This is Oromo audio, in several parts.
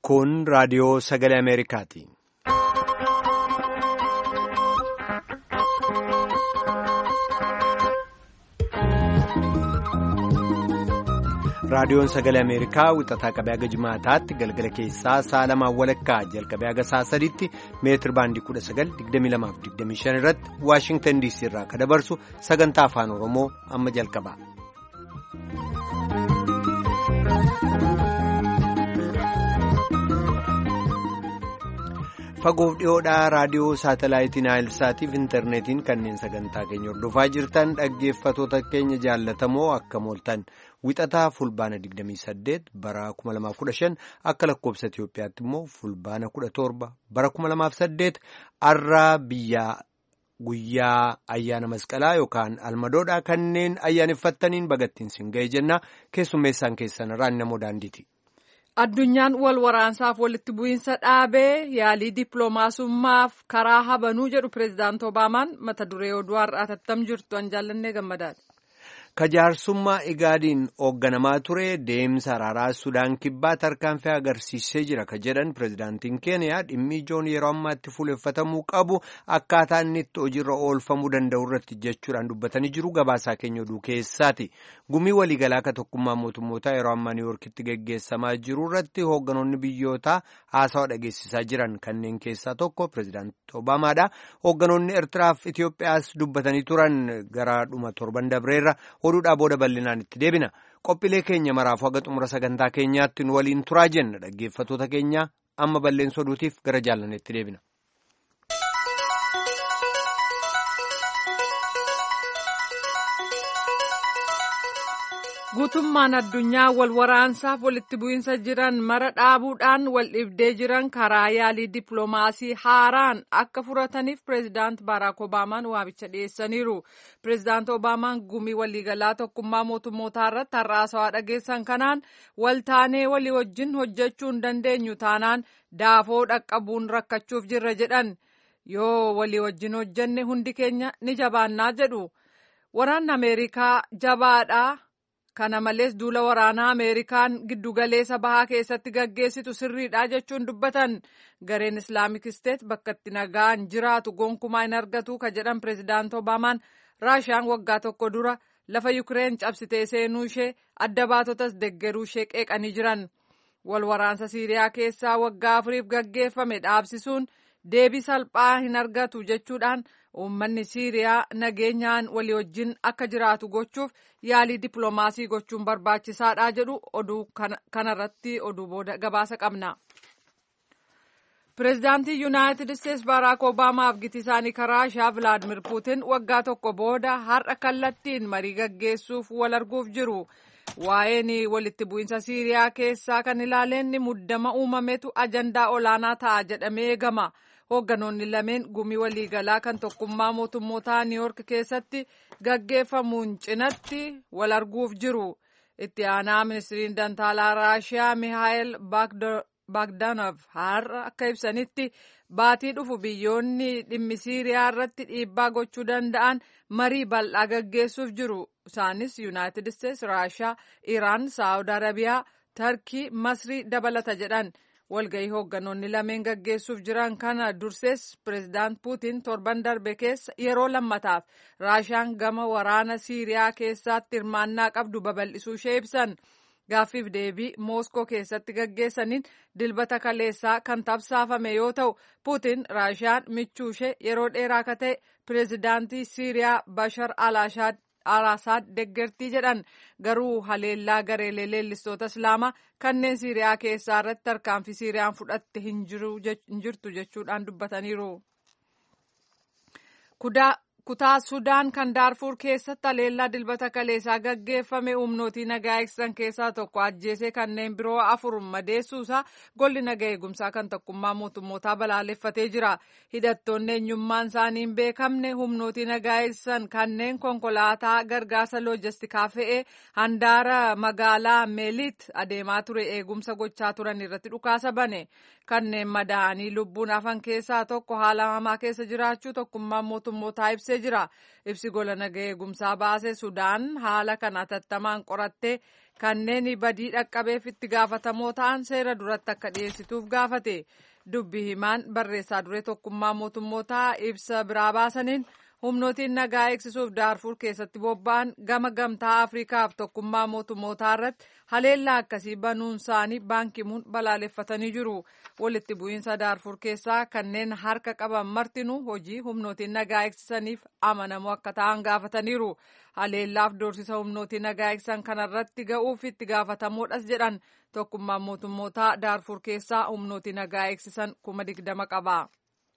Kun raadiyoo sagalee Ameerikaati. Raadiyoon sagalee Ameerikaa wixataa qabee haga jimaataatti galgala keessaa sa'a lamaan walakkaa jalqabee haga sa'a sadiitti meetir baandii 19,2225 irratti Waashingtan DC irraa kan dabarsu sagantaa afaan Oromoo amma jalqaba. Fagoof dhiyoodhaa raadiyoo saatalaayitii Naayilsaatiif intarneetiin kanneen sagantaa keenya hordofaa jirtan dhaggeeffatoota keenya jaallatamoo akka mooltan wixataa fulbaana 28 bara 2015 akka lakkoobsa Itoophiyaatti immoo fulbaana 17 bara 2008 arraa biyyaa guyyaa ayyaana masqalaa yookaan almadoodhaa kanneen ayyaaneffattaniin bagattiin sin ga'e jenna keessummeessaan keessan irraan namoo daandiiti. Addunyaan wal waraansaaf walitti bu'iinsa dhaabee yaalii dippiloomaasummaaf karaa habanuu jedhu pireezidaanti Obaamaan mata duree oduu har'aa tattam jirtu an jaallannee gammadaadha. Kajaarsummaa Igaadiin hoogganamaa ture deemsa araaraa Sudaan kibbaa tarkaanfii agarsiisee jira ka jedhan pireezidaantiin Keeniyaa dhimmi ijoon yeroo ammaatti fuuleffatamuu qabu akkaataa inni itti hojiirra oolfamuu danda'u irratti jechuudhaan dubbatanii jiru gabaasaa keenya oduu keessaati. Gumii waliigalaa ka tokkummaa mootummootaa yeroo ammaa Niiwuorkitti geggeessamaa jiru irratti hoogganoonni biyyootaa haasawaa dhageessisaa jiran kanneen keessaa tokko pireezidaanti Obaamaadha. Hoogganoonni Eertiraaf Itoophiyaas dubbatanii turan gara dhuma torban dabreerra. oduudhaa booda bal'inaan itti deebina qophiilee keenya maraaf haga xumura sagantaa keenyaatti nu waliin turaa jenna dhaggeeffatoota keenya amma balleessa oduutiif gara jaallaneetti deebina. guutummaan addunyaa wal waraansaaf walitti bu'iinsa jiran mara dhaabuudhaan wal dhibdee jiran karaa yaalii dippiloomaasii haaraan akka furataniif pireezidaant baaraak obaamaan waamicha dhiyeessaniiru pireezidaant obaamaan gumii waliigalaa tokkummaa mootummootaa irratti har'aasawaa dhageessan kanaan waltaanee walii wajjin hojjechuu hin dandeenyu taanaan daafoo dhaqqabuun rakkachuuf jirra jedhan yoo walii wajjin hojjenne hundi keenya ni jabaannaa jedhu waraanni ameerikaa jabaadhaa. kana malees duula waraanaa ameerikaan giddugaleessa bahaa keessatti gaggeessitu sirriidha jechuun dubbatan gareen islaamik isteet bakka itti nagaan jiraatu gonkumaa hin argatu ka jedhan pireezidaant obaamaan raashiyaan waggaa tokko dura lafa yukireen cabsitee seenuu ishee adda baatotas deggeruu ishee qeeqanii jiran wal waraansa siiriyaa keessaa waggaa afuriif gaggeeffame dhaabsisuun deebii salphaa hin argatu jechuudhaan uummanni siiriyaa nageenyaan walii wajjin akka jiraatu gochuuf yaalii dippiloomaasii gochuun barbaachisaadha jedhu oduu kanarratti oduu booda gabaasa qabna. pireezidaantii yuunaayitid isteetsi baaraak obaamaaf giti isaanii raashiyaa vilaadimir puutin waggaa tokko booda har'a kallattiin marii gaggeessuuf wal arguuf jiru. waa'een walitti bu'iinsa siiriyaa keessaa kan ilaaleen muddama uumametu ajandaa olaanaa ta'a jedhamee eegama. hoogganoonni lameen gumii waliigalaa kan tokkummaa mootummootaa niiwoork keessatti gaggeeffamuun cinatti wal arguuf jiru itti aanaa ministiriin dantaalaa raashiyaa mihaayil baagdaanof har'a akka ibsanitti baatii dhufu biyyoonni dhimmi siiriyaa irratti dhiibbaa gochuu danda'an marii bal'aa gaggeessuuf jiru isaanis yuunaayitid isteetsi raashiyaa iraan saawud arabiyaa tarkii masrii dabalata jedhan. walgahii hoogganoonni lameen gaggeessuuf jiran kana dursees pireezidaant puutiin torban darbe keessa yeroo lammataaf raashiyaan gama waraana siiriyaa keessatti hirmaannaa qabdu babal'isuu ishee ibsan gaaffiif deebii mooskoo keessatti gaggeessaniin dilbata kaleessaa kan tabsaafame yoo ta'u puutiin raashiyaan michuu ishee yeroo dheeraa akka ta'e pireezidaantii siiriyaa bashar al-ashaad Alaasaad deggertii jedhan garuu haleellaa gareelee leellistoota islaamaa kanneen siiriyaa keessaa irratti tarkaanfii siiriyaan fudhatte hin jirtu jechuudhaan dubbataniiru. kutaa sudaan kan daarfuur keessatti haleellaa dilbata kaleessaa gaggeeffame humnootii nagaa eegsisan keessaa tokko ajjeesee kanneen biroo afur madeessuusaa golli nagaa eegumsaa kan tokkummaa mootummootaa balaaleffatee jira hidhattoonni eenyummaan isaanii hin beekamne humnootii nagaa eegsisan kanneen konkolaataa gargaarsa loojistikaa fe'ee handaara magaalaa meeliit adeemaa ture eegumsa gochaa turan irratti dhukaasa bane kanneen madaa'anii lubbuun hafan keessaa tokko haala hamaa keessa jiraachuu tokkummaan mootummootaa ibsee beeksisee jira. Ibsi gola nagaa eegumsaa baase Sudaan haala kana hatattamaan qorattee kanneen badii dhaqqabeef itti gaafatamoo ta'an seera duratti akka dhiyeessituuf gaafate. Dubbi himaan barreessaa duree tokkummaa mootummootaa ibsa biraa baasaniin humnootiin nagaa eegsisuuf daarfur keessatti bobba'an gama gamtaa afriikaaf tokkummaa mootummootaa irratti haleellaa akkasii banuun isaanii baankimuun balaaleffatanii jiru walitti bu'iinsa daarfur keessaa kanneen harka qaban martinuu hojii humnootiin nagaa eegsisaniif amanamoo akka ta'an gaafataniiru haleellaaf doorsisa humnootiin nagaa eegsisan kanarratti ga'uuf itti gaafatamoodhas jedhan tokkummaan mootummootaa daarfur keessaa humnootiin nagaa eegsisan kuma digdama qaba.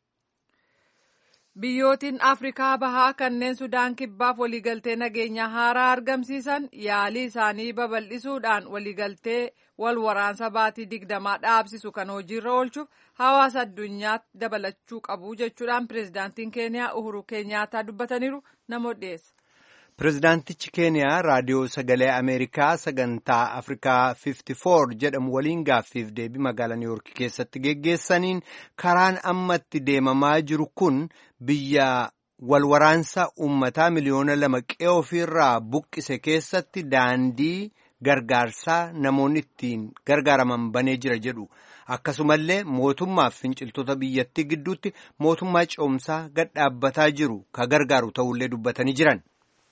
Biyyootiin Afrikaa bahaa kanneen Sudaan kibbaaf waliigaltee nageenyaa haaraa argamsiisan yaalii isaanii babal'isuudhaan waliigaltee wal waraansa baatii digdamaa dhaabsisu kan hojiirra oolchuuf hawaasa addunyaatti dabalachuu qabu jechuudhaan pireezidaantiin Keeniyaa Uhuru Keenyaataa dubbataniiru namoota dhiyeessa. Pireezidaantichi Keeniyaa raadiyoo sagalee Ameerikaa sagantaa Afrikaa 54 jedhamu waliin gaaffiif deebii magaalaa Niiwuork keessatti geggeessaniin karaan ammatti deemamaa jiru kun biyya walwaraansa uummataa miliyoona lama qe'ee ofiirraa buqqise keessatti daandii gargaarsaa namoonni ittiin gargaaraman banee jira jedhu. Akkasumallee mootummaaf finciltoota biyyattii gidduutti mootummaa ce'umsaa gad dhaabbataa jiru ka gargaaru ta'ullee dubbatanii jiran.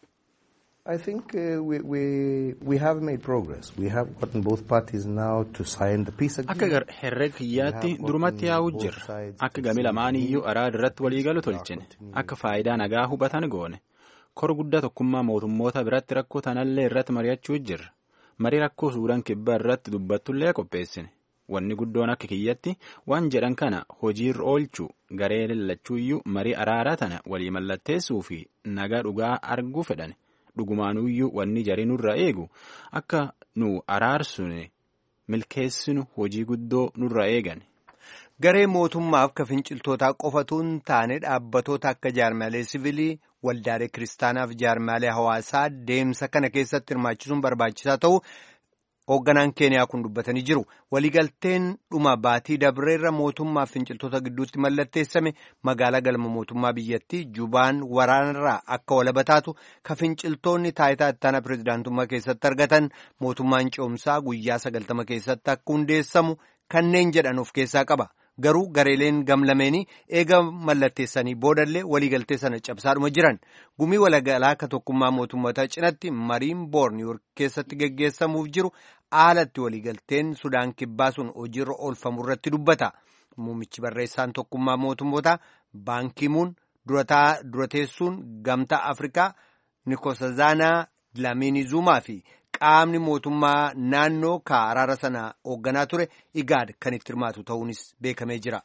I think uh, we, we, we have made progress. We have gotten both parties now to sign the peace agreement. Akka herrega kiyyaatti durumatti yaa'uu jirra. Akka gami lamaaniyyuu araada irratti waliigalu tolchine. Akka faayidaa nagaa hubatan goone. Kor guddaa tokkummaa mootummoota biratti rakkoo tanallee irratti mari'achuu jirra. Marii rakkoo Suudaan kibbaa irratti dubbattullee qopheessine. Wanni guddoon akka kiyyatti waan jedhan kana hojiirra oolchuu garee lallachuuyyuu marii araaraa tana walii mallatteessuu fi nagaa dhugaa arguu fedhan. dhugumaanuyyuu wanni jarii nurra eegu akka nu araarsune milkeessinu hojii guddoo nurra eegan. Garee mootummaaf ka finciltootaa qofatuun taane dhaabbatoota akka jaarmaalee siviilii waldaalee kiristaanaaf jaarmaalee hawaasaa deemsa kana keessatti hirmaachisuun barbaachisaa ta'u hoogganaan keeniyaa kun dubbatanii jiru waliigalteen dhuma baatii dabreerra mootummaaf finciltoota gidduutti mallatteessame magaalaa galma mootummaa biyyattii jubaan waraanarraa akka walaba taatu ka finciltoonni taayitaa ittaanaa pireezidaantummaa keessatti argatan mootummaan ce'umsaa guyyaa sagaltama keessatti akka hundeessamu kanneen jedhan of keessaa qaba. Garuu gareeleen gamlameenii eega mallatteessanii boodallee waliigaltee sana cabsaadhuma jiran gumii waliigalaa akka tokkummaa mootummoota cinatti mariin boor niiwuork keessatti geggeessamuuf jiru haalatti waliigalteen sudaan kibbaa sun hojiirra oolfamu irratti dubbata. Muummichi barreessaan tokkummaa mootummoota baankimuun durateessuun gamtaa Afrikaa Nikosazaanaa Dlamini Zumaa fi qaamni mootummaa naannoo ka araara sana hoogganaa ture igaad kan itti hirmaatu ta'uunis beekamee jira.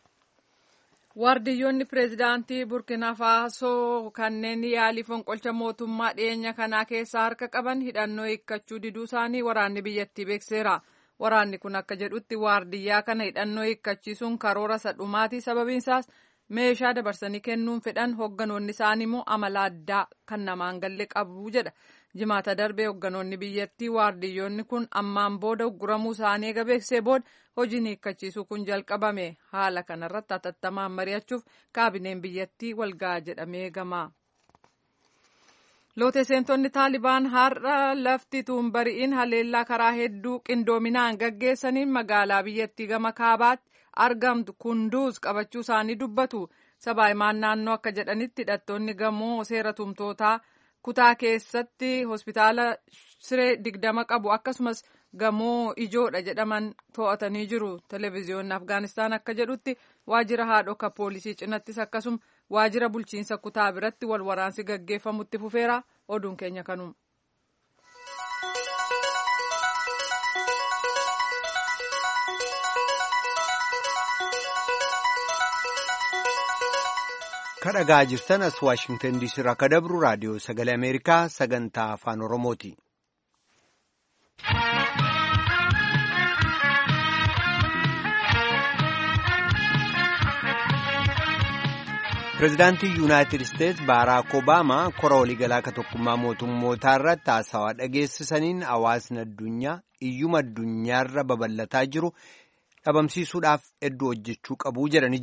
Waardiyyoonni pireezidaantii Burkina Faasoo kanneen yaalii fonqolcha mootummaa dhiyeenya kanaa keessaa harka qaban hidhannoo hiikkachuu diduu isaanii waraanni biyyattii beekseera. Waraanni kun akka jedhutti waardiyyaa kana hidhannoo hiikkachiisuun karoora sadhumaati sababiinsaas meeshaa dabarsanii kennuun fedhan hoogganoonni isaanii immoo amala addaa kan namaan galle qabu jedha. jimaata darbee hoogganoonni biyyattii waardiyyoonni kun ammaan booda ugguramuu isaanii eega beeksisee booda hojiin hiikkachiisuu kun jalqabame haala kanarratti hatattamaan mari'achuuf kaabineen biyyattii walga'a jedhamee eegama. loote seentonni taalibaan har'a lafti tuun bari'iin haleellaa karaa hedduu qindoominaan gaggeessaniin magaalaa biyyattii gama kaabaatti argamtu kunduuz qabachuu isaanii dubbatu sabaahimaan naannoo akka jedhanitti hidhattoonni gamoo seera tumtootaa. kutaa keessatti hospitaala siree digdama qabu akkasumas gamoo ijoodha jedhaman to'atanii jiru televezyiyoonni afgaanistaan akka jedhutti waajjira haadhoka poolisii cinattis akkasuma waajjira bulchiinsa kutaa biratti wal waraansi gaggeeffamutti fufeera oduun keenya kanuma. kadhagaa jirtan as waashingtan diisii irraa akka dabru raadiyoo sagalee ameerikaa sagantaa afaan oromooti. pireezidaantii yuunaayitid isteets baaraak obaamaa kora waliigalaa ka tokkummaa mootummootaa irratti haasawaa dhageessisaniin hawaasni addunyaa iyyuma addunyaarra babal'ataa jiru dhabamsiisuudhaaf hedduu hojjechuu qabuu jedhanii jiran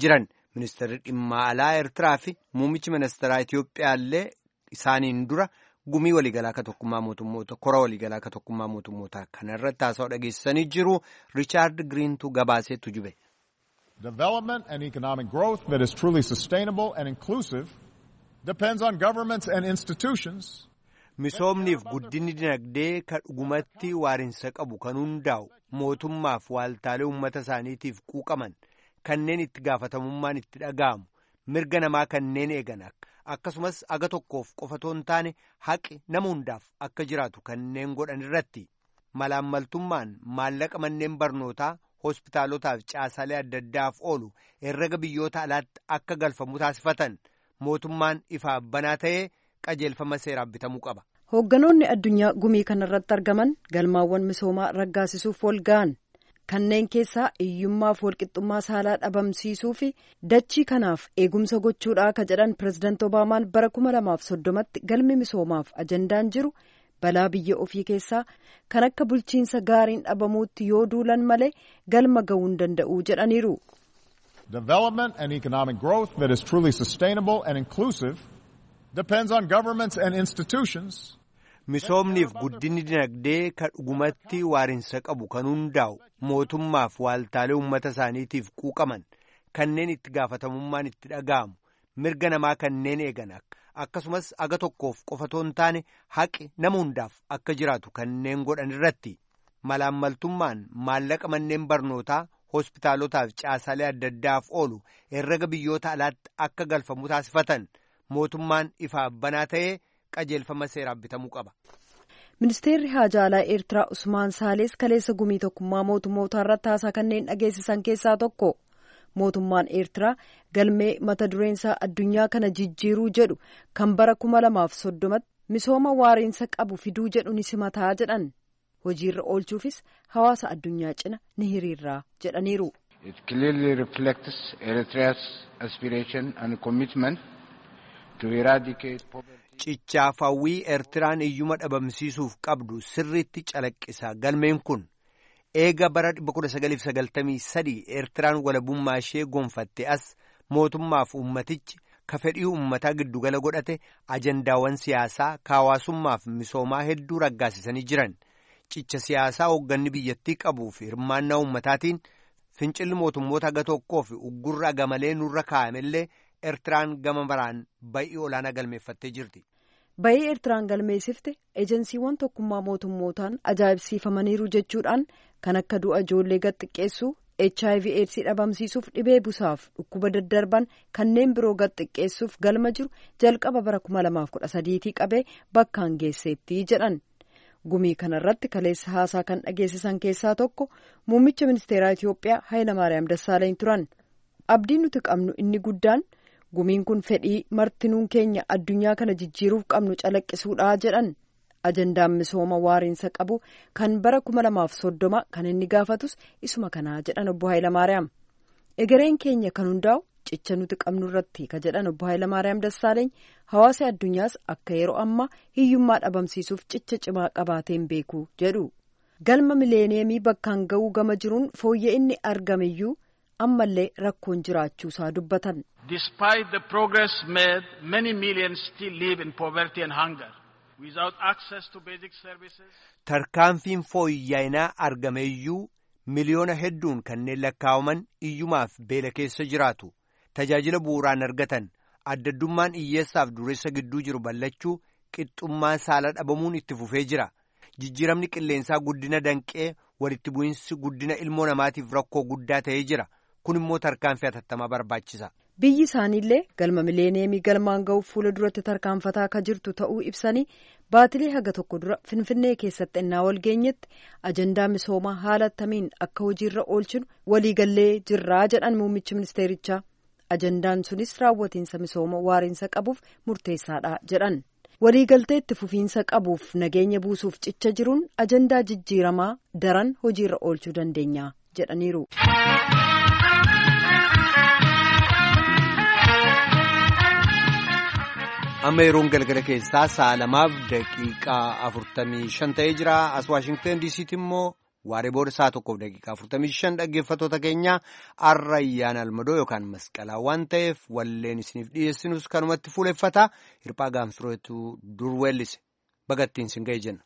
Ministeerri dhimma alaa Eertiraa fi muummichi ministeeraa Itiyoophiyaallee isaaniin dura gumii waliigalaa ka tokkummaa mootummoota kora waliigalaa ka tokkummaa mootummoota kanarratti haasawaa dhageessisanii jiru Riichaard Giriintu gabaaseetu jube. Development and economic growth that is truly sustainable and inclusive depends on governments and institutions. Misoomniif guddinni dinagdee ka dhugumatti waarinsa qabu kan hundaa'u mootummaaf waaltaalee uummata isaaniitiif quuqaman kanneen itti gaafatamummaan itti dhaga'amu mirga namaa kanneen eegan akkasumas aga tokkoof qofatoo hin taane haqi nama hundaaf akka jiraatu kanneen godhan irratti malaammaltummaan maallaqa manneen barnootaa hospitaalotaaf caasaalee adda addaaf oolu herrega biyyoota alaatti akka galfamu taasifatan mootummaan ifaaf banaa ta'ee qajeelfama seeraan bitamuu qaba. Hoogganoonni addunyaa gumii kanarratti argaman galmaawwan misoomaa raggaasisuuf wal ga'an kanneen keessaa hiyyummaaf walqixxummaa saalaa dhabamsiisuu fi dachii kanaaf eegumsa gochuudhaa ka jedhan pirezidaanti Obaamaan bara kuma lamaaf soddomatti galmi misoomaaf ajandaan jiru balaa biyya ofii keessaa kan akka bulchiinsa gaariin dhabamuutti yoo duulan malee galma ga'uu hin danda'u jedhaniiru. Development and economic growth that is truly sustainable and inclusive depends on governments and institutions. Misoomniif guddinni dinagdee ka dhugumatti waarinsa qabu kan hundaa'u mootummaaf waaltaalee uummata isaaniitiif quuqaman kanneen itti gaafatamummaan itti dhaga'amu mirga namaa kanneen eegan akkasumas aga tokkoof qofatoo hin taane haqi nama hundaaf akka jiraatu kanneen godhan irratti malaammaltummaan maallaqa manneen barnootaa hospitaalotaaf caasaalee adda addaaf oolu herrega biyyoota alaatti akka galfamu taasifatan mootummaan ifaaf banaa ta'ee qajeelfama seeraan bitamuu qaba. Ministeerri haajaa alaa Eertiraa Usmaan Saalees kaleessa gumii tokkummaa mootummoota irratti haasaa kanneen dhageessisan keessaa tokko. Mootummaan Eertiraa galmee mata dureensaa addunyaa kana jijjiiruu jedhu kan bara kuma lamaaf soddomatti misooma waariinsa qabu fiduu jedhu ni simataa jedhan. Hojiirra oolchuufis hawaasa addunyaa cina ni hiriirraa jedhaniiru. It clearly reflects Eritrea's aspiration and commitment to eradicate poverty. Cichaaf hawwii Eertiraan iyyuma dhabamsiisuuf qabdu sirriitti calaqqisa. Galmeen kun eega bara 1993 Eertiraan walabummaa ishee gonfatte as mootummaaf uummatichi ka fedhii uummataa giddugala godhate ajandaawwan siyaasaa hawaasummaaf misoomaa hedduu raggaasisanii jiran. Cicha siyaasaa hoogganni biyyattii qabuu fi hirmaannaa uummataatiin fincilli mootummoota aga tokkoo fi uggurra aga malee nurra kaa'amellee Eertiraan gama maraan bay'ii olaanaa galmeeffattee jirti. Bay'ii Eertiraan galmeessifte ejensiiwwan tokkummaa mootummootaan ajaa'ibsiifamaniiru jechuudhaan kan akka du'a ijoollee gad xiqqeessuu HIV AIDS dhabamsiisuuf dhibee busaaf dhukkuba daddarban kanneen biroo gad xiqqeessuuf galma jiru jalqaba bara kuma lamaaf kudha sadiitii qabee bakkaan geesseetti jedhan. Gumii kanarratti kaleessa haasaa kan dhageessisan keessaa tokko muummicha ministeeraa Itiyoophiyaa Hayilamaariyaam Dassaalany turan. Abdiin nuti qabnu inni guddaan gumiin kun fedhii martinuun keenya addunyaa kana jijjiiruuf qabnu calaqqisuudha jedhan. Ajandaan misooma waariinsa qabu kan bara kuma lamaaf soddoma kan inni gaafatus isuma kanaa jedhan obbo Hayilamaariyaam. Egereen keenya kan hundaa'u cicha nuti qabnu irratti ka jedhan obbo Hayilamaariyaam Dassaaleeny hawaasa addunyaas akka yeroo ammaa hiyyummaa dhabamsiisuuf cicha cimaa qabaateen beeku jedhu. Galma mileeneemii bakkaan ga'uu gama jiruun fooyya'inni inni argameyyuu ammallee rakkoon jiraachuusaa dubbatan. Despite the progress made, many millions still live in poverty and hunger without access to basic services. Tarkaanfiin fooyya'inaa argameyyuu miliyoona hedduun kanneen lakkaa'aman iyyumaaf beela keessa jiraatu. Tajaajila bu'uuraan argatan addaddummaan hiyyeessaaf dureessa gidduu jiru ballachuu qixxummaa saala dhabamuun itti fufee jira. Jijjiiramni qilleensaa guddina danqee walitti bu'insi guddina ilmoo namaatiif rakkoo guddaa ta'ee jira. Kun immoo tarkaanfii hatattamaa barbaachisa. Biyyi isaaniillee galma mileeneemii galmaan ga'uuf fuula duratti tarkaanfataa akka jirtu ta'uu ibsanii baatilee haga tokko dura Finfinnee keessatti ennaa wal geenyetti ajandaa misoomaa haala attamiin akka hojiirra oolchinu waliigallee jirraa jedhan muummichi ministeerichaa. Ajandaan sunis raawwatiinsa misooma waariinsa qabuuf murteessaadha jedhan. Waliigaltee itti fufiinsa qabuuf nageenya buusuuf cicha jiruun ajandaa jijjiiramaa daran hojiirra oolchuu dandeenya jedhaniiru. amma yeroon galgala keessaa sa'a lamaaf daqiiqaa afurtamii shan ta'ee jira as waashingtan diisiitti immoo waaree booda sa'a tokkoof daqiiqaa 45 dhaggeeffattoota keenya arra ayyaana almadoo yookaan masqalaa waan ta'eef walleen isiniif dhiyeessinus kanumatti fuuleffata hirphaa gaanfireetu dur weellise bagattiin sin ga'e jenna.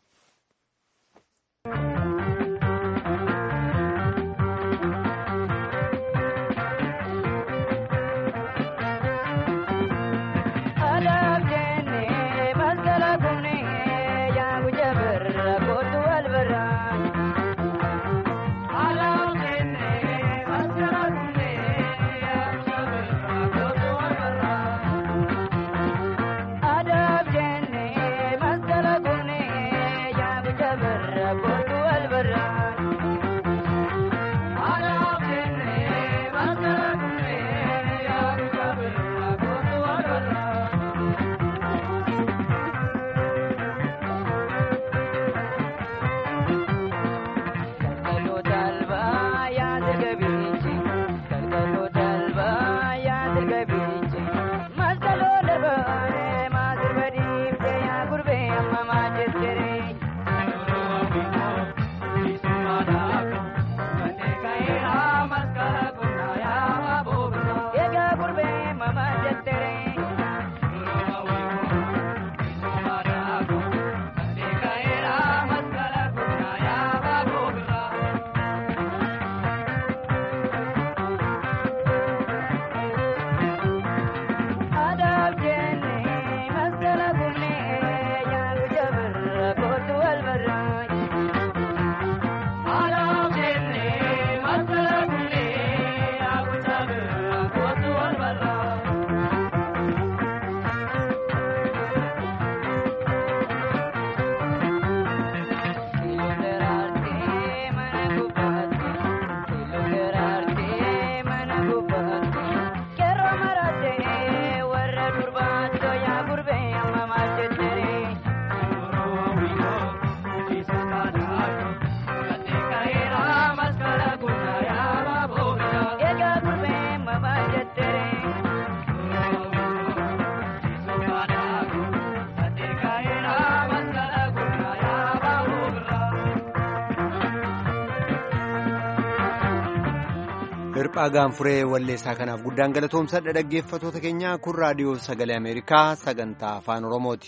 hirphaa gaanfuree walleessaa kanaaf guddaan galatoomsadha dhaggeeffatoota keenya kun raadiyoo sagalee ameerikaa sagantaa afaan oromooti.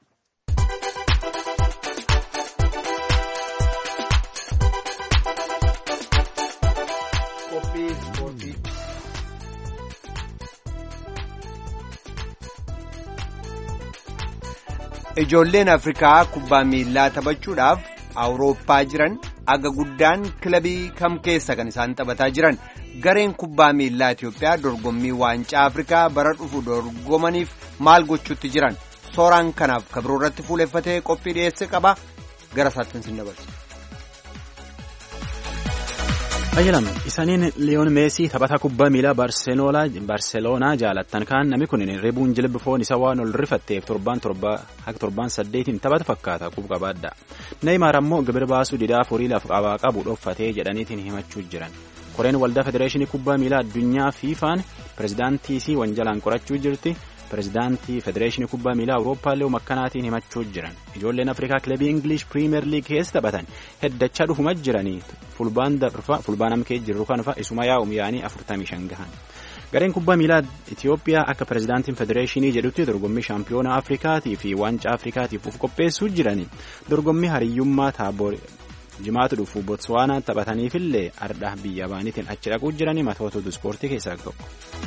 ijoolleen afrikaa kubbaa miillaa taphachuudhaaf awurooppaa jiran aga guddaan kilabii kam keessa kan isaan taphataa jiran. gareen kubbaa miillaa Itoophiyaa dorgommii waancaa Afrikaa bara dhufu dorgomaniif maal gochuutti jiran sooraan kanaaf kabiroo irratti fuuleffatee qophii dhiyeesse qaba gara isaatti sin dabarsa. Ayyalam isaaniin liyoon meesii taphataa kubbaa miilaa barseloonaa jaalattan kaan namni kun ribuun jilbi foon isa waan ol rifatteef torbaan haka torbaan saddeetiin taphata fakkaata qub qabaadha. Neeymaar ammoo gibir baasuu didaa furii lafa qabaa qabu dhoffatee jedhaniitiin himachuu jiran. koreen waldaa federeeshinii kubbaa miilaa addunyaa fiifaan pirezidaantii isii wanjalaan qorachuu jirti pirezidaantii federeeshinii kubbaa miilaa awurooppaallee makkanaatiin himachuu jiran ijoolleen afrikaa kilabii ingilish piriimeer liig keessa taphatan heddachaa dhufuma jiranii fulbaan darfa fulbaan amkee jirru kanfa isuma yaa'um yaa'anii afurtamii shan gahan gareen kubbaa miilaa itiyoophiyaa akka pirezidaantiin federeeshinii jedhutti dorgommii shaampiyoona afrikaatii fi waancaa afrikaatiif uf qopheessuu jiranii dorgommii hariyyummaa taaboor jimaatu dhufu botswaanaa taphataniifillee ardha biyya baaniitiin achi dhaquu jiranii matoota ispoortii keessaa tokko.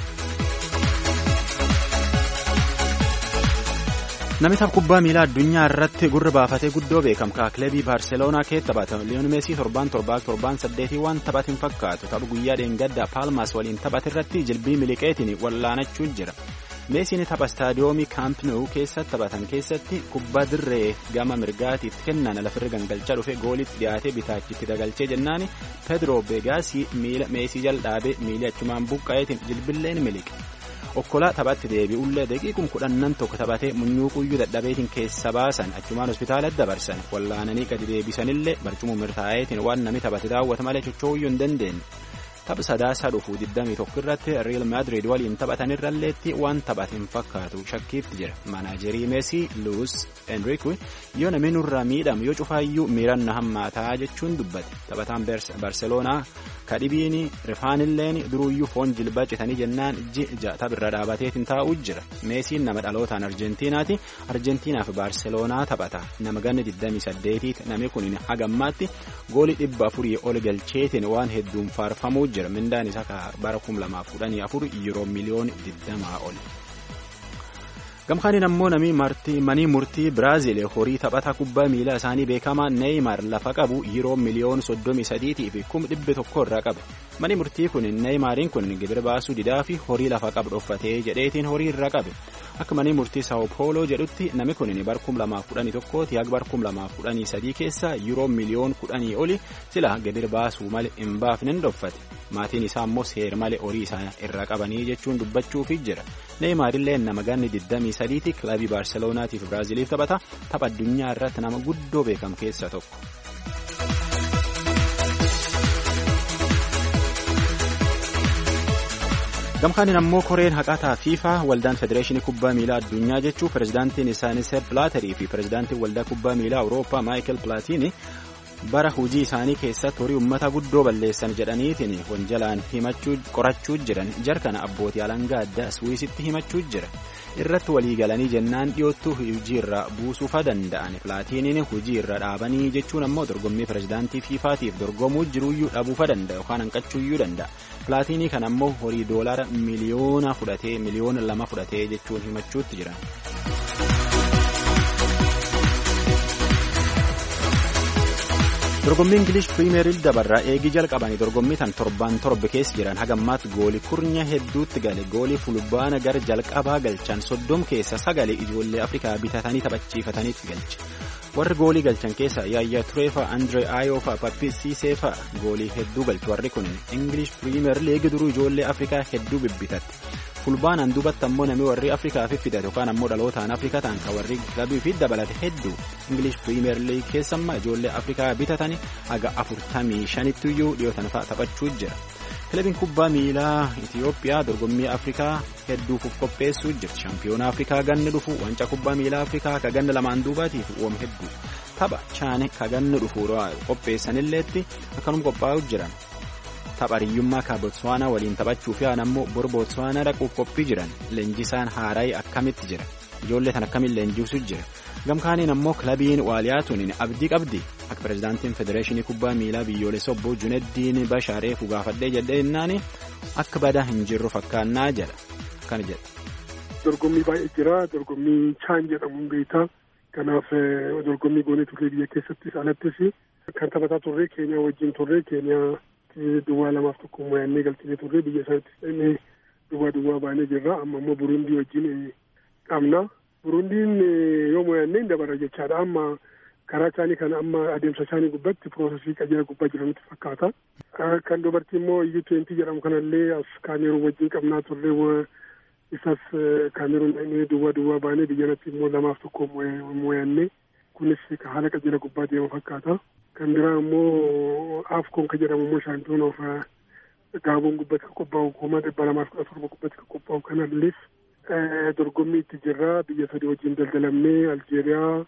Namni tapha kubbaa miilaa addunyaa irratti gurra baafatee guddoo beekamkaa kilabii baarseloonaa keessa taphata liyoon meesii torban torbaa torban saddeetii waan taphatin fakkaatu tapha guyyaa dheengaddaa paalmaas waliin taphate irratti jilbii miliqeetiin wallaanachuu jira. meesiin tapha istaadiyoomii kaamp nou keessatti taphatan keessatti kubbaa dirree gama mirgaatiif kennan lafirra gangalchaa dhufe goolitti dhiyaatee bitaachitti dagalchee jennaan pedro beegaasii miila meesii jal'aabee miilii achumaan buqqa'eetiin jilbilleen miliqe okkolaa taphatti deebi'ullee daqiiqum kudhannan tokko taphatee munyuuquyyuu dadhabeetiin keessa baasan achumaan hospitaalatti dabarsan wallaananii gadi deebisanillee barcumuu mirtaa'eetiin waan namni taphate daawwata malee chochoo'uyyuu hin dandeenye. tapha sadaasaa dhufuu 21 irratti Real Madrid waliin taphatanirralleetti waan taphate hin fakkaatu shakkiitti jira. Manaajerii Meesii Luis Enrique yoo namni nurraa miidhamu yoo cufaayyuu miiranna hammaataa jechuun dubbate. Taphataan Barceloonaa kadhibiin rifaanilleen duruyyuu foon jilbaa citanii jennaan ji'a taphirra dhaabateetiin taa'uu jira. Meesiin nama dhalootaan Arjentiinaati. Arjentiinaaf Barceloonaa taphata. Nama ganni 28 namni kun hagammaatti goolii dhibba afurii ol galcheetiin waan hedduun faarfamuu jira. Mindaan isaa bara 2014 yeroo miliyoon 20 ol. Gamkaaniin ammoo namni manii murtii Biraazil horii taphataa kubbaa miilaa isaanii beekamaa Neeymaar lafa qabu yeroo miliyoon 33 fi 100 irraa qabe. Mani murtii kun Neeymaariin kun gibira baasuu didaa fi horii lafa qabu dhoffatee jedheetiin horii irraa qabe. Akka manii murtii Sao Paulo jedhutti namni kun bara 2011 ti haga bara 2013 keessa yeroo miliyoon 10 oli sila gibira baasuu malee hin baafne hin dhoffate. Maatiin isaa ammoo seer malee horii isaa irraa qabanii jechuun dubbachuufi jira. Neeyimaarillee nama ganni 23ti kilabii Baarseloonaatiif Biraaziliif taphata. Tapha addunyaa irratti nama guddoo beekamu keessaa tokko. gamkaaniin ammoo koreen haqataa fiifaa waldaan federeeshinii kubbaa miilaa addunyaa jechuu pirezidaantiin isaanii seep pilaaterii fi pirezidaantiin waldaa kubbaa miilaa awurooppaa maayikel pilaatiini bara hojii isaanii keessatti horii ummata guddoo balleessan jedhaniitiin wanjalaan himachuu qorachuu jiran jarkana abbootii alangaa addaa suwiisitti himachuu jira irratti walii galanii jennaan dhiyoottuu hojii irraa buusuufa danda'an pilaatiiniin hojii irra dhaabanii jechuun ammoo dorgommii pirezidaantii fiifaatiif dorgomuu jiruuyyuu dhabuufa danda'a yookaan hanqachuuyyuu danda'a. pilaatinii kan ammoo horii doolaara miliyoona fudhatee miliyoona lama fudhatee jechuun himachuutti jiran. dorgommii ingilish piriimeer dabarraa eegii jalqabanii dorgommii tan torbaan torbe keessa jiran hagammaatti goolii kurnya hedduutti gale goolii fulbaana gara jalqabaa galchan soddom keessa sagalee ijoollee afrikaa bitatanii taphachiifataniitti galche. warri goolii galchan keessa yaayyaa tureefa andree aayoofa pappisiiseefa goolii hedduu galchu warri kun ingilish piriimeer liigi duruu ijoollee afrikaa hedduu bibbitatte fulbaanaan duubatti ammoo namni warri afrikaa fiffidate yookaan ammoo dhalootaan afrikaa ta'an kan warri kilabii fi dabalate hedduu ingilish piriimeer liigi keessammaa ijoollee afrikaa bitatanii haga afurtamii shanittiyuu dhiyootan fa'a taphachuu jira. kilabiin kubbaa miilaa Itiyoophiyaa dorgommii Afrikaa hedduuf qopheessuu jirti. Shaampiyoona Afrikaa ganni dhufu wanca kubbaa miilaa Afrikaa ka ganna lamaan duubaatiif uum hedduu tapha chaane ka ganni dhufu qopheessanilleetti akkanum qophaa'u jiran. Tapha hiriyyummaa ka Botswaanaa waliin taphachuuf yaan ammoo bor Botswaanaa dhaquuf qophii jiran leenjisaan haarayi akkamitti jira. Ijoollee tan akkamiin leenjisuu jira. Gamkaaniin ammoo kilabiin waaliyaatuun abdii qabdi. Akka pirezidaantiin federeeshinii kubbaa miilaa biyyoolessa obbo Juneddiin Bashaareef gaafadhee jedhee jennaan akka badaa hin jirru fakkaannaa jedha. Akkana jedha. Dorgommii baay'ee jira. Dorgommii chaan jedhamuun beektaa. Kanaaf dorgommii goonee turre biyya keessattis alattis kan taphataa turre Keeniyaa wajjin turre Keeniyaa duwwaa lamaaf tokko mo'annee galchine turre biyya isaatti duwwaa duwwaa baanee jirra. Amma immoo Burundii wajjin qabna. Burundiin yoo mo'annee dabara jechaadha. Amma karaa isaanii kan amma adeemsa isaanii gubbatti piroosesii qajeela gubbaa jiranitti fakkaata. Kan dubartii immoo iyyuu twentii jedhamu kanallee as kaameruun wajjin qabnaa turre isas kaameruun duwwaa duwwaa baanee biyyanatti immoo lamaaf tokko mo'annee kunis haala qajeela gubbaa deemu fakkaata. Kan biraa immoo afkoon kan jedhamu immoo shaampiyoon of gaaboon gubbatti kan qophaa'u kuma dhibba lamaaf kudha torba gubbatti kan qophaa'u kanallees dorgommii itti jirra biyya sadii wajjin daldalamnee Aljeeriyaa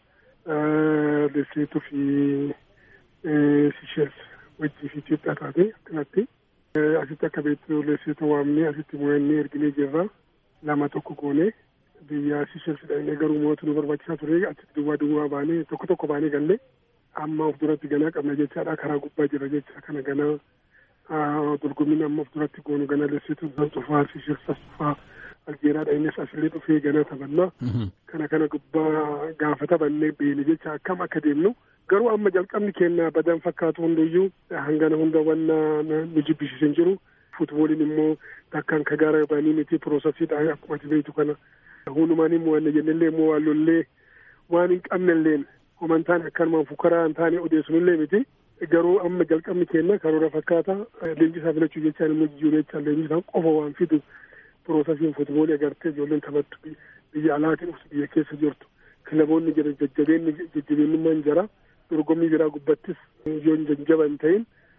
Leseetuu fi Sisheels wajjii fi Itoophiyaa taate akkanatti asitti akka beektu Leseetuu waamnee asitti mo'annee erginee jirra lama tokko goone biyya Sisheels dhaqnee garuu mo'atu nu barbaachisaa ture achitti duwwaa duwwaa baanee tokko tokko baanee galle amma of duratti ganaa qabna jechaadha karaa gubbaa jira jecha kana ganaa dorgommiin amma of duratti goonu ganaa Leseetuu san cufaa Sisheels as cufaa aljeeraadha innis asillee dhufee ganaa taphannaa kana kana gubbaa gaafa taphannee beene jecha akkam akka deemnu garuu amma jalqabni keenya badan fakkaatu hunduyyuu hangana hunda wanna nu jibbisiisan jiru futbooliin immoo takkaan ka gaara baanii miti piroosesiidha akkuma ati beektu kana hundumaan immoo wanna jennellee immoo waan lollee waan hin qabnelleen homan taane akkanumaan fukaraa hin taane odeessunillee miti garuu amma jalqabni keenya karoora fakkaata leenjisaa filachuu jechaan immoo jijjiiruu jechaan leenjisaan qofa waan fidu piroosesiin futboolii agartee ijoolleen taphattu biyya alaatiin dhuftu biyya keessa jirtu kilaboonni jira jajjabeenni jajjabeenyummaan jira dorgommii biraa gubbattis yoo jajjaba hin ta'in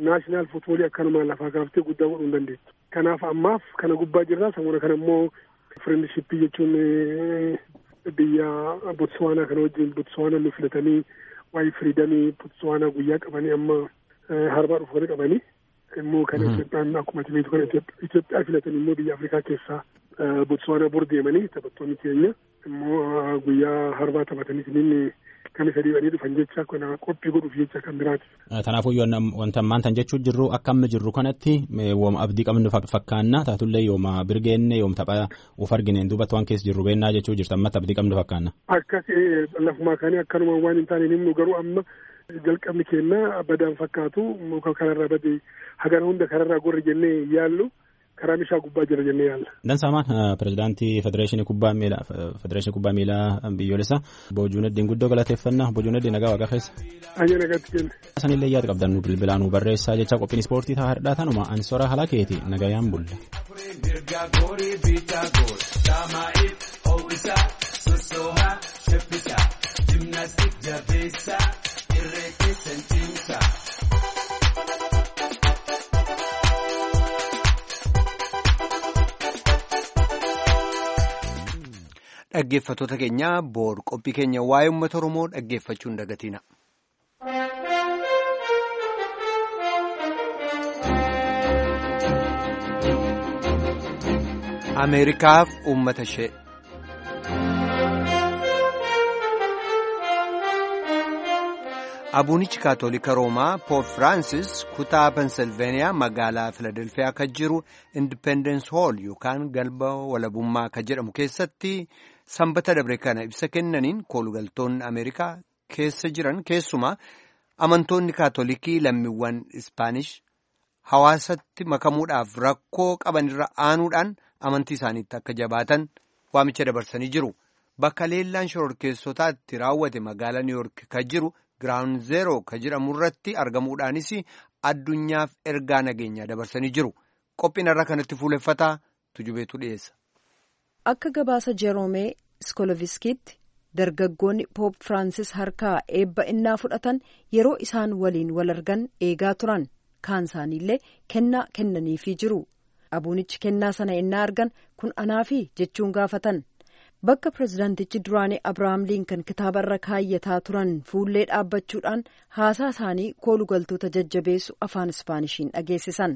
naashinaal futboolii akkanumaan lafaa kaaftee guddaa godhuu hin dandeettu. Kanaaf ammaaf kana gubbaa jirra samuna kana immoo firendishippii jechuun biyya Botswaanaa kana wajjin Botswaanaa nu filatanii waa'ee firiidamii Botswaanaa guyyaa qabanii amma harbaa dhufanii qabanii immoo kan Itoophiyaan akkuma beektu kana Itoophiyaa filatanii immoo biyya Afrikaa keessaa Botswaanaa bor deemanii taphattoonni keenya immoo guyyaa harbaa taphatanii inni kan isa dhiibanii dhufan jecha kana qophii godhuuf jecha kan biraati. Kanaafuu wanta ammaan tan jechuu jirru akka amma jirru kanatti wooma abdii qabnu fakkaanna taatullee yooma birgeenne yoom tapha uf argineen duubatti waan keessa jirru beennaa jechuu jirtu ammatti abdii qabnu fakkaanna. Akkas lafumaa kaanii akkanuma waan hin taane himnu garuu amma jalqabni keenya badaan fakkaatu muka kanarraa bade hagana hunda kanarraa gorri jennee yaallu karaa bishaa gubbaa jira jennee yaalla. Dansaamaan pirezidaantii federeeshinii kubbaa miilaa federeeshinii kubbaa miilaa biyyoolessaa Boojuu Naddiin guddoo galateeffannaa Boojuu Naddiin nagaa waaqa keessa. Ayya nagaatti kenna. Sanillee yaada qabdan nu bilbilaa nu barreessaa jecha qophiin ispoortii ta'a hardhaa tanuma ansora haala keeti nagayaan bulla. Dhaggeeffattoota keenya boor qophii keenya waa'ee uummata Oromoo dhaggeeffachuun dagatiina. Ameerikaaf uummata ishee. Abuunichi Kaatolika Roomaa Poop Firaansis kutaa Pensilveeniyaa magaalaa Filadelfiyaa kan jiru Independence Hall yookaan galba walabummaa kan jedhamu keessatti sanbata dabre kana ibsa kennaniin koolugaltoonni Ameerikaa keessa jiran keessumaa amantoonni Kaatolikii lammiiwwan Ispaanish hawaasatti makamuudhaaf rakkoo qabanirra aanuudhaan amantii isaaniitti akka jabaatan waamicha dabarsanii jiru. Bakka leellaan shororkeessotaatti raawwate magaalaa Niiyork kan jiru. Giraawun zeeroo kan jedhamu irratti argamuudhaanis addunyaaf ergaa nageenyaa dabarsanii jiru. Qophiin irraa kanatti fuuleffataa tujubeetu dhiyeessa. Akka gabaasa Jeroomee Skoloviskiitti dargaggoonni Poop Firaansis harkaa eebba innaa fudhatan yeroo isaan waliin wal argan eegaa turan. Kaan isaaniillee kennaa kennaniifii jiru. Abuunichi kennaa sana innaa argan kun anaafi jechuun gaafatan. Bakka pirezidaantichi duraanii Abirahaam Liinkan kitaaba irra kaayyataa turan fuullee dhaabbachuudhaan haasaa isaanii koolugaltoota jajjabeessu afaan Ispaanishiin dhageessisan.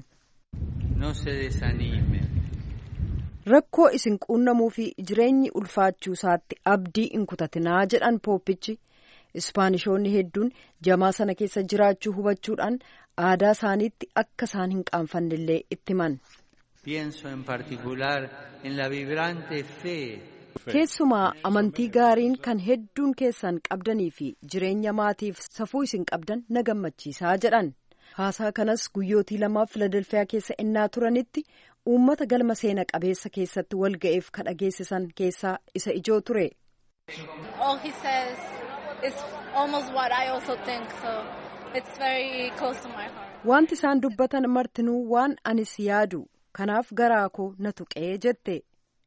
Rakkoo isin quunnamuu fi jireenyi ulfaachuu isaatti abdii hin kutatinaa jedhan pooppichi. Ispaanishoonni hedduun jamaa sana keessa jiraachuu hubachuudhaan aadaa isaaniitti akka isaan hin qaanfannellee itti himan. Keessumaa amantii gaariin kan hedduun keessan qabdanii fi jireenya maatiif safuu isin qabdan na gammachiisaa jedhan. Haasaa kanas guyyootii lamaaf Filadelfiyaa keessa innaa turanitti uummata galma seena qabeessa keessatti wal ga'eef ka dhageessisan keessaa isa ijoo ture. Wanti isaan dubbatan martinuu waan anis yaadu kanaaf garaa koo na tuqee jette.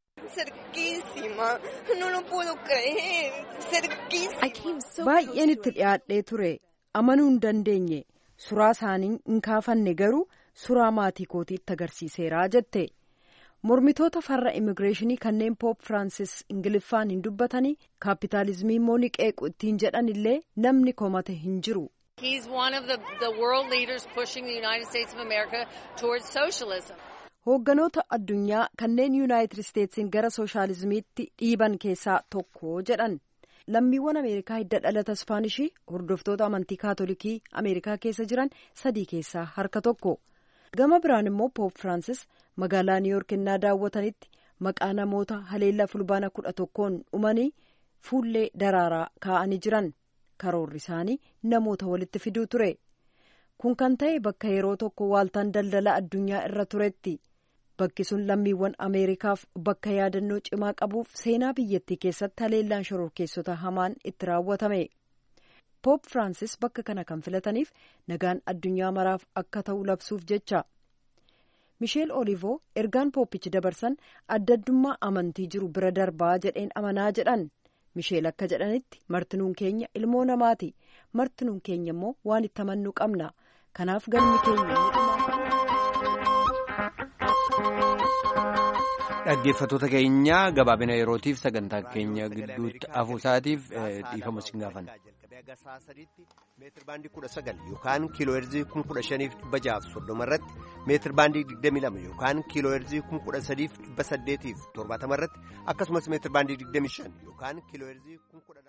Baay'een itti dhiyaadhee ture amanuu hin dandeenye suraa isaanii hin kaafanne garuu suraa maatii kootii itti agarsiiseeraa jette. Mormitoota farra immigireeshinii kanneen Poop Firaansis Ingiliffaan hin dubbatanii kaapitaalizimii immoo ni qeequ ittiin jedhan illee namni komate hin jiru. Hoogganoota addunyaa kanneen yuunaayitid isteetsiin gara sooshaalizimiitti dhiiban keessaa tokko jedhan lammiiwwan ameerikaa hidda dhalata ispaanishii hordoftoota amantii kaatolikii ameerikaa keessa jiran sadii keessaa harka tokko gama biraan immoo poop firaansis magaalaa niiyork innaa daawwatanitti maqaa namoota haleellaa fulbaana kudha tokkoon dhumanii fuullee daraaraa kaa'anii jiran karoorri isaanii namoota walitti fiduu ture kun kan ta'e bakka yeroo tokko waaltaan daldala addunyaa irra turetti. bakki sun lammiiwwan ameerikaaf bakka yaadannoo cimaa qabuuf seenaa biyyattii keessatti haleellaan shororkeessota hamaan itti raawwatame poop firaansis bakka kana kan filataniif nagaan addunyaa maraaf akka ta'u labsuuf jecha misheel olivoo ergaan pooppichi dabarsan adda addummaa amantii jiru bira darbaa jedheen amanaa jedhan misheel akka jedhanitti martinuun keenya ilmoo namaati martinuun keenya immoo waan itti amannuu qabna kanaaf galmi keenya dhaggeeffattoota keenya gabaabina yerootiif sagantaa keenya gidduutti hafuusaatiif dhiifama sin gaafanna. meetir baandii kudha sagal yookaan kiiloo heerzii kun kudha shaniif dhibba jaaf soddoma irratti meetir baandii digdamii lama yookaan kiiloo heerzii kun kudha sadiif dhibba saddeetiif torbaatama irratti akkasumas meetir baandii digdamii shan yookaan kiiloo heerzii kun kudha